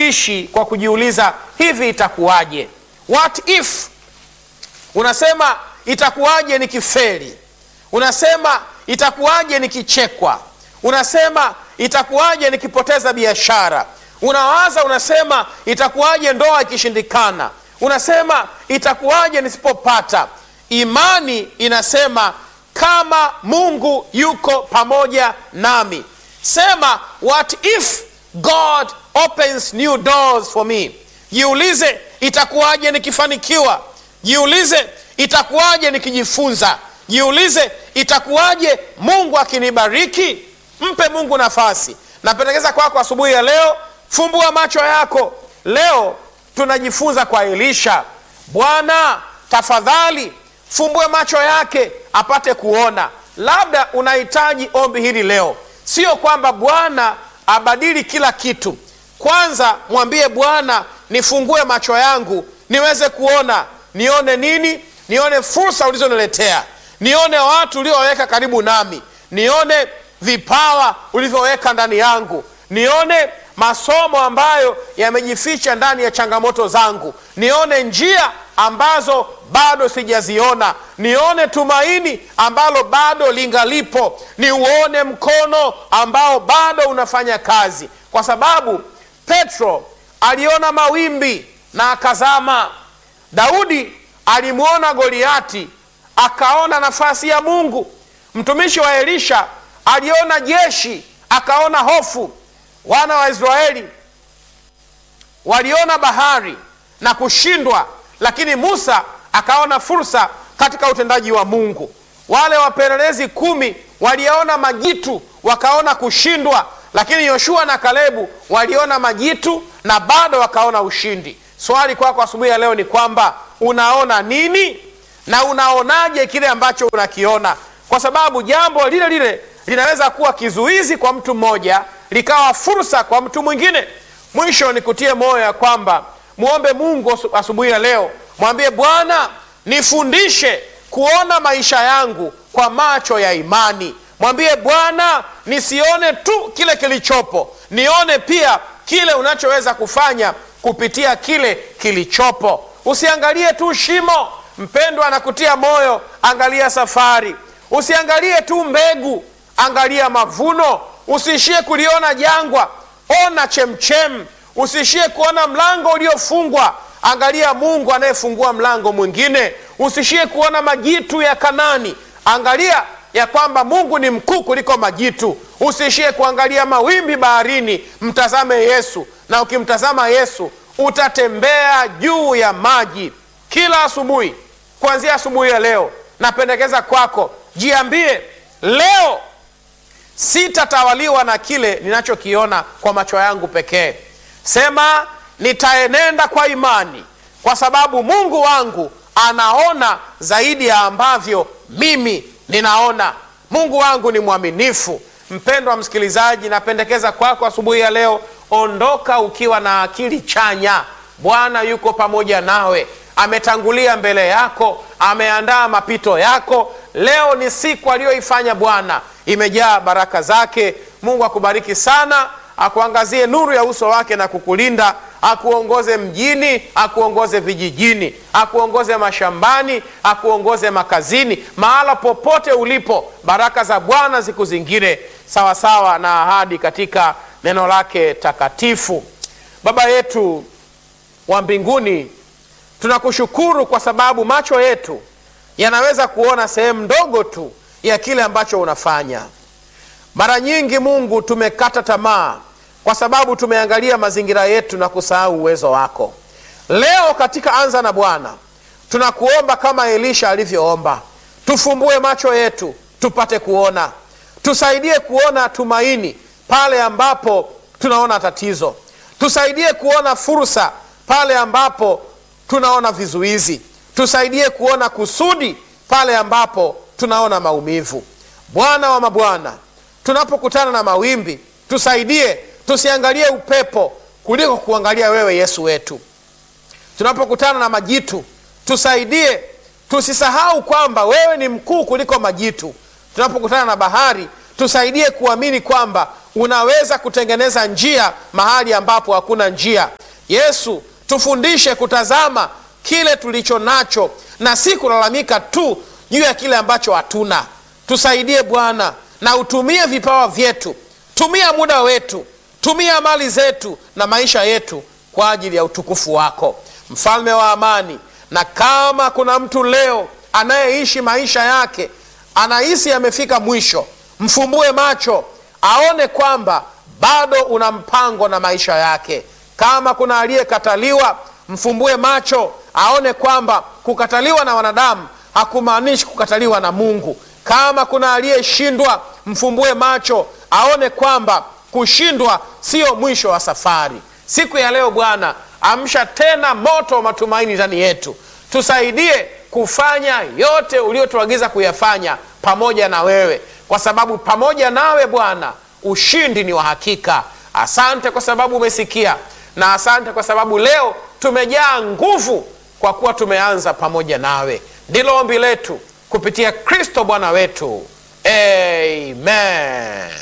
uishi kwa kujiuliza hivi itakuwaje what if unasema itakuwaje nikifeli unasema itakuwaje nikichekwa unasema itakuwaje nikipoteza biashara unawaza unasema itakuwaje ndoa ikishindikana unasema itakuwaje nisipopata imani inasema kama mungu yuko pamoja nami sema what if god opens new doors for me jiulize itakuwaje nikifanikiwa jiulize itakuwaje nikijifunza jiulize itakuwaje mungu akinibariki mpe mungu nafasi napendekeza kwako kwa asubuhi ya leo fumbua macho yako leo tunajifunza kwa elisha bwana tafadhali fumbue macho yake apate kuona labda unahitaji ombi hili leo sio kwamba bwana abadili kila kitu kwanza mwambie bwana nifungue macho yangu niweze kuona nione nini nione fursa ulizoniletea nione watu ulioweka karibu nami nione vipawa ulivyoweka ndani yangu nione masomo ambayo yamejificha ndani ya changamoto zangu nione njia ambazo bado sijaziona nione tumaini ambalo bado lingalipo niuone mkono ambao bado unafanya kazi kwa sababu petro aliona mawimbi na akazama daudi alimwona goliati akaona nafasi ya mungu mtumishi wa elisha aliona jeshi akaona hofu wana wa israeli waliona bahari na kushindwa lakini musa akaona fursa katika utendaji wa mungu wale wapelelezi kumi waliona majitu wakaona kushindwa lakini yoshua na kalebu waliona majitu na bado wakaona ushindi swali kwako kwa asubuhi ya leo ni kwamba unaona nini na unaonaje kile ambacho unakiona kwa sababu jambo lile lile linaweza kuwa kizuizi kwa mtu mmoja likawa fursa kwa mtu mwingine mwisho nikutie moyo ya kwamba mwombe mungu asubuhi ya leo mwambie bwana nifundishe kuona maisha yangu kwa macho ya imani mwambie bwana nisione tu kile kilichopo nione pia kile unachoweza kufanya kupitia kile kilichopo usiangalie tu shimo mpendwa anakutia moyo angalia safari usiangalie tu mbegu angalia mavuno usiishie kuliona jangwa ona chemchem usiishie kuona mlango uliofungwa angalia mungu anayefungua mlango mwingine usiishie kuona majitu ya kanani angalia ya kwamba mungu ni mkuu kuliko majitu usiishie kuangalia mawimbi baharini mtazame yesu na ukimtazama yesu utatembea juu ya maji kila asubuhi kuanzia asubuhi ya leo napendekeza kwako jiambie leo sitatawaliwa na kile ninachokiona kwa macho yangu pekee sema nitaenenda kwa imani kwa sababu mungu wangu anaona zaidi ya ambavyo mimi ninaona mungu wangu ni mwaminifu mpendwa msikilizaji napendekeza kwako asubuhi ya leo ondoka ukiwa na akili chanya bwana yuko pamoja nawe ametangulia mbele yako ameandaa mapito yako leo ni siku aliyoifanya bwana imejaa baraka zake mungu akubariki sana akuangazie nuru ya uso wake na kukulinda akuongoze mjini akuongoze vijijini akuongoze mashambani akuongoze makazini mahala popote ulipo baraka za bwana zikuzingire sawasawa na ahadi katika neno lake takatifu baba yetu wa mbinguni tunakushukuru kwa sababu macho yetu yanaweza kuona sehemu ndogo tu ya kile ambacho unafanya mara nyingi mungu tumekata tamaa kwa sababu tumeangalia mazingira yetu na kusahau uwezo wako leo katika anza na bwana tunakuomba kama elisha alivyoomba tufumbue macho yetu tupate kuona tusaidie kuona tumaini pale ambapo tunaona tatizo tusaidie kuona fursa pale ambapo tunaona vizuizi tusaidie kuona kusudi pale ambapo tunaona maumivu bwana wa mabwana tunapokutana na mawimbi tusaidie tusiangalie upepo kuliko kuangalia wewe yesu wetu tunapokutana na majitu tusaidie tusisahau kwamba wewe ni mkuu kuliko majitu tunapokutana na bahari tusaidie kuamini kwamba unaweza kutengeneza njia mahali ambapo hakuna njia. Yesu, tufundishe kutazama kile tulicho nacho na si kulalamika tu juu ya kile ambacho hatuna. Tusaidie Bwana, na utumie vipawa vyetu, tumia muda wetu, tumia mali zetu na maisha yetu kwa ajili ya utukufu wako, mfalme wa amani. Na kama kuna mtu leo anayeishi maisha yake anahisi amefika mwisho, mfumbue macho aone kwamba bado una mpango na maisha yake. Kama kuna aliyekataliwa, mfumbue macho aone kwamba kukataliwa na wanadamu hakumaanishi kukataliwa na Mungu. Kama kuna aliyeshindwa, mfumbue macho aone kwamba kushindwa sio mwisho wa safari. Siku ya leo Bwana, amsha tena moto wa matumaini ndani yetu, tusaidie kufanya yote uliotuagiza kuyafanya pamoja na wewe, kwa sababu pamoja nawe Bwana ushindi ni wa hakika. Asante kwa sababu umesikia, na asante kwa sababu leo tumejaa nguvu kwa kuwa tumeanza pamoja nawe. Ndilo ombi letu kupitia Kristo Bwana wetu, amen.